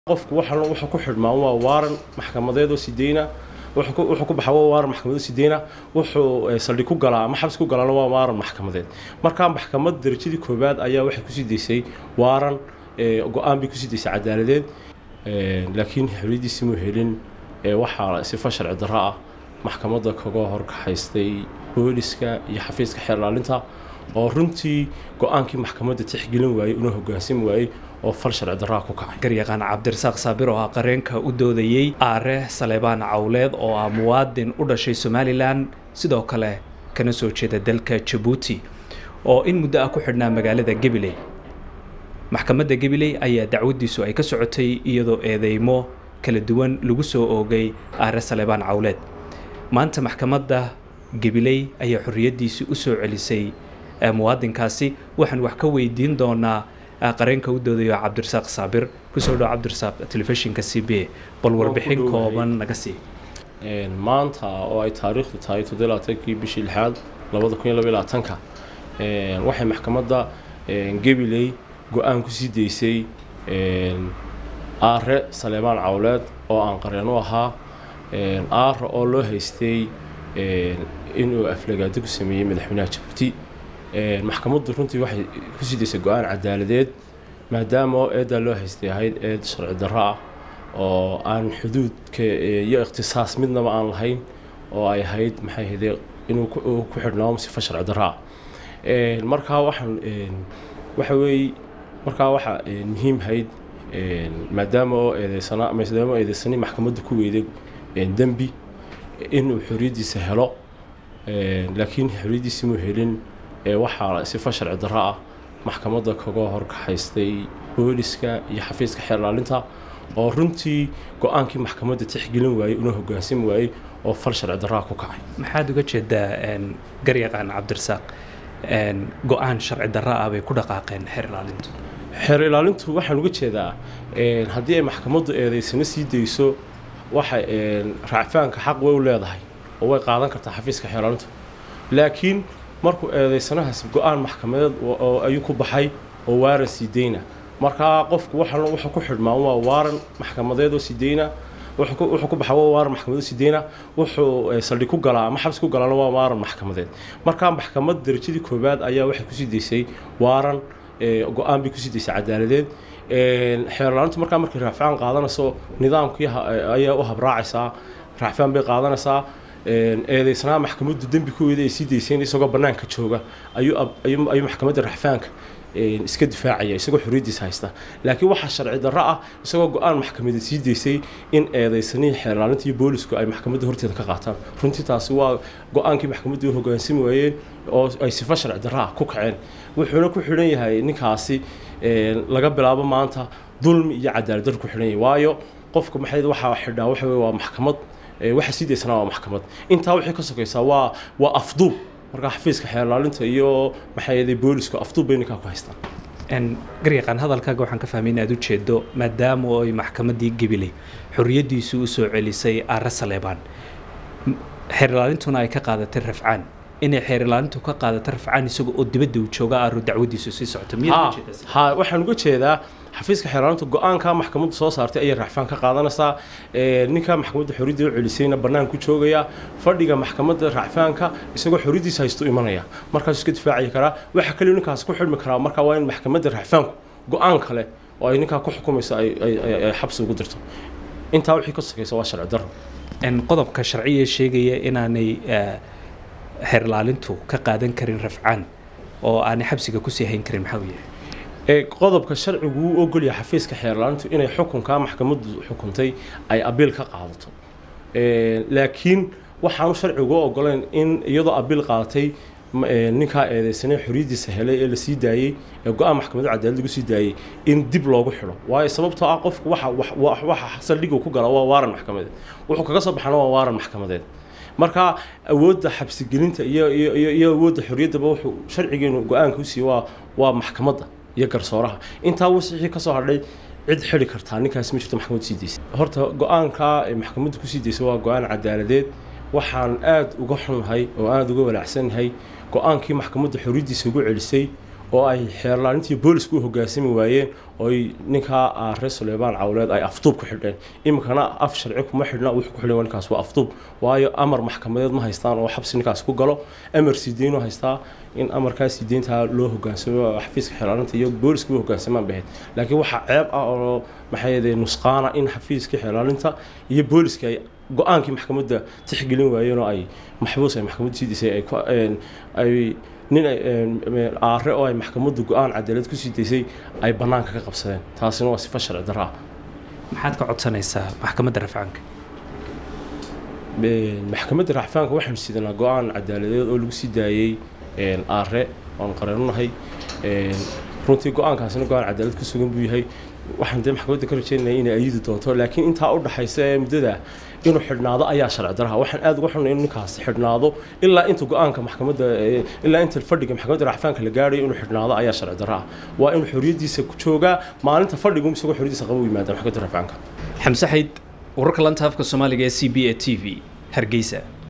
qofku waxaan wuxuu ku xidhmaan waa waaran maxkamadeed oo sideyna wuxuu ku baxaa waa waaran maxkamadeed sideyna wuxuu saldhig ku galaa ama xabs ku galaana waa waaran maxkamadeed markaa maxkamad darajadii koowaad ayaa waxay kusii daysay waaran go-aan bay kusii daysay cadaaladeed laakiin xoriyadiisi muu helin waxaa sifa sharci darro ah maxkamadda kaga horkaxaystay booliska iyo xafiiska xeer ilaalinta oo runtii go-aankii maxkamadda tixgelin waayey una hogaansami waayey oo fal sharci darraa ku kacay garyaqaan cabdirasaaq saabir oo ah qareenka u doodayey aare saleebaan cawleed oo ah muwaadin u dhashay somalilan sidoo kale kana soo jeeda dalka jabuuti oo in muddo ah ku xidhnaa magaalada gabiley maxkamadda gabiley ayaa dacwaddiisu ay ka socotay iyadoo eedeymo kala duwan lagu soo oogay aare saleebaan cawleed maanta maxkamadda gabiley ayaa xorriyaddiisii u soo celisay muwaadinkaasi waxaan wax ka weydiin doonaa qareenka u doodayo cabdirasaaq saabir kusoo dhawo cabdirasaaq telefishinka c b bal warbixin kooban naga sii maanta oo ay taariikhdu tahay toddobaaatankii bishii lixaad labada kun iyo laba labaatanka waxay maxkamadda gabiley go-aan kusii daysay aare saleebaan cawleed oo aan qareen u ahaa aare oo loo haystay inuu aflagaado ku sameeyey madaxweynaha jabuuti maxkamaddu runtii waxay kusii daysay go-aan cadaaladeed maadaama oo eeddaa loo haystay ahayd eed sharci darro ah oo aan xuduudka iyo ikhtisaas midnaba aan lahayn oo ay ahayd maxay ahayde inuu ku xidhnaamo sifa sharci darro ah markaa waxaan waxa weeye markaa waxaa muhiim ahayd maadaama oo eedeysana maadaama oo eedeysani maxkamaddu ku weyday dembi inuu xorriyaddiisa helo laakiin xorriyaddiisi muu helin waxaa sifa sharci darro ah maxkamadda kaga horkaxaystay booliska iyo xafiiska xeer ilaalinta oo runtii go-aankii maxkamadda tixgelin waayey una hogaansami waayey oo fal sharci darraa ku kacay maxaad uga jeedaa garyaqaan cabdirasaaq go-aan sharci darro ah bay ku dhaqaaqeen xeer ilaalintu xeer ilaalintu waxaan uga jeedaa haddii ay maxkamaddu eedeysano sii dayso waxay raacfaanka xaq way u leedahay oo way qaadan kartaa xafiiska xeer ilaalintu laakiin markuu eedeysanahaas go-aan maxkamadeed oo ayuu ku baxay oo waaran sideyna markaa qofku waxaan wuxuu ku xidhmaan waa waaran maxkamadeed oo sideyna wuxuu ku baxaa waa waaran maxkamadeed sideyna wuxuu saldhig ku galaa ama xabs ku galaana waa waaran maxkamadeed markaa maxkamad darajadii koowaad ayaa waxay kusii daysay waaran go-aan bay kusii daysay cadaaladeed xeerlaalintu markaa markay raacfaan qaadanayso nidaamkii ayaa u habraacaysaa raacfaan bay qaadanaysaa eedeysanaha maxkamaddu dembi ku weeda ay sii dayseen isagoo bannaanka jooga ayuu maxkamadda raxfaanka iska difaacaya isagoo xorriyaddiisa haysta laakiin waxaa sharci darro ah isagoo go-aan maxkamadeed sii daysay in eedeysanihii xeerlaalinta iyo boolisku ay maxkamadda horteeda ka qaataan runtii taasi waa go-aankii maxkamaddu u hogaansami waayeen oo ay sifo sharci darro ah ku kaceen wuxuuna ku xidhan yahay ninkaasi laga bilaabo maanta dulmi iyo cadaalad dar ku xidhan yahay waayo qofka maxay waxaa xidhaa waxa weye waa maxkamad waxa sii daysana waa maxkamad intaa wixii ka sokaysaa waa waa afduub markaa xafiiska xeerlaalinta iyo maxay boolisku afduub bay ninkaa ku haystaan garyaqaan hadalkaaga waxaan ka fahmay inaad u jeedo maadaama ay maxkamaddii gabiley xorriyaddiisu u soo celisay aare saleebaan xeerlaalintuna ay ka qaadatay rafcaan inay xeer ilaalintu ka qaadato rafcaan isaga oo dibadda uu jooga aanu dacwadiisu sii socoto ha waxaan uga jeedaa xafiiska xeerlaalintu go-aanka maxkamaddu soo saartay ayay racfaan ka qaadanaysaa ninka maxkamadda xorriyadda u celisayna bannaanku joogaya fadhiga maxkamadda racfaanka isagoo xorriyaddiisa haystu imanaya markaasuu iska difaaci karaa waxa kaliya ninkaas ku xidhmi karaa marka waa in maxkamadda racfaanku go-aan kale oo ay ninkaa ku xukumayso ay xabsi ugu dirto intaa wixii ka sokaysa waa sharci darro qodobka sharciya sheegaya inaanay xeer ilaalintu ka qaadan karin rafcaan oo aanay xabsiga kusii hayn karin maxaa uu yahay qodobka sharcigu wuu ogolyahay xafiiska xeerlaalintu inay xukunkaa maxkamaddu xukuntay ay abiil ka qaadato laakiin waxaanu sharcigu ogoleyn in iyadoo abiil qaadatay ninkaa eedeysanay xorriyaddiisa helay ee lasii daayey ee go-aan maxkamadda cadaalad lagu sii daayey in dib loogu xidho waayo sababtoo ah qofku waxa waxa saldhigu ku gala waa waaran maxkamadeed wuxuu kaga soo baxana waa waaran maxkamadeed marka awoodda xabsigelinta iyo iyo awoodda xorriyaddaba wuxuu sharcigeenu go-aanka u siiyey waa waa maxkamadda iyo garsooraha intaa wixii ka soo hadhay cid xidhi kartaa ninkaas ma jirto maxkamaddu sii daysay horta go-aanka ay maxkamaddu kusii daysay waa go-aan cadaaladeed waxaan aada uga xunnahay oo aada uga walaacsanahay go-aankii maxkamadda xorriyaddiisa ugu celisay oo ay xeerlaanintii boolisku u hoggaansami waayeen ooy ninkaa aare suleymaan cawleed ay afduub ku xidheen iminkana af sharci kuma xidhna wuxuu ku xidhan ninkaas waa afduub waayo amar maxkamadeed ma haystaan oo xabsi ninkaas ku galo amar sideenu haystaa in amarkaa sideyntaa loo hogaansamo xafiiska xeerlaaninta iyo booliska u hogaansamaan bahayd laakiin waxaa ceeb ah oo maxay yadee nusqaana in xafiiska xeerlaaninta iyo booliska ay go-aankii maxkamadda tixgelin waayeen oo ay maxbuus ay maxkamadda sii disay ay nin aare oo ay maxkamaddu go-aan cadaalad ku sii daysay ay bannaanka ka qabsadeen taasina waa sifo sharci darro ah maxaad ka codsanaysaa maxkamadda rafcaanka maxkamadda racfaanka waxaanu sidanaa go-aan cadaaladeed oo lagu sii daayey aare oon qareenunahay runtii go-aankaasina go-aan cadaalad ku sugan buu yahay waxaan dee maxkamadda ka rajeynaya inay ayidi doonto laakiin intaa u dhaxaysa ee muddada inuu xidhnaado ayaa sharci daraha waxaan aad uga xunay inuu ninkaas xidhnaado ilaa inta go-aanka maxkamadda ilaa inta fadhiga maxkamadda racfaanka la gaadhayo inuu xidhnaado ayaa sharci daraha waa inuu xorriyaddiisa ku joogaa maalinta fadhigu isagoo xorriyaddiisa qaba u yimaada maxkamadda racfaanka xamse xayd wararka lanta afka soomaaliga ee c b a t v hargeysa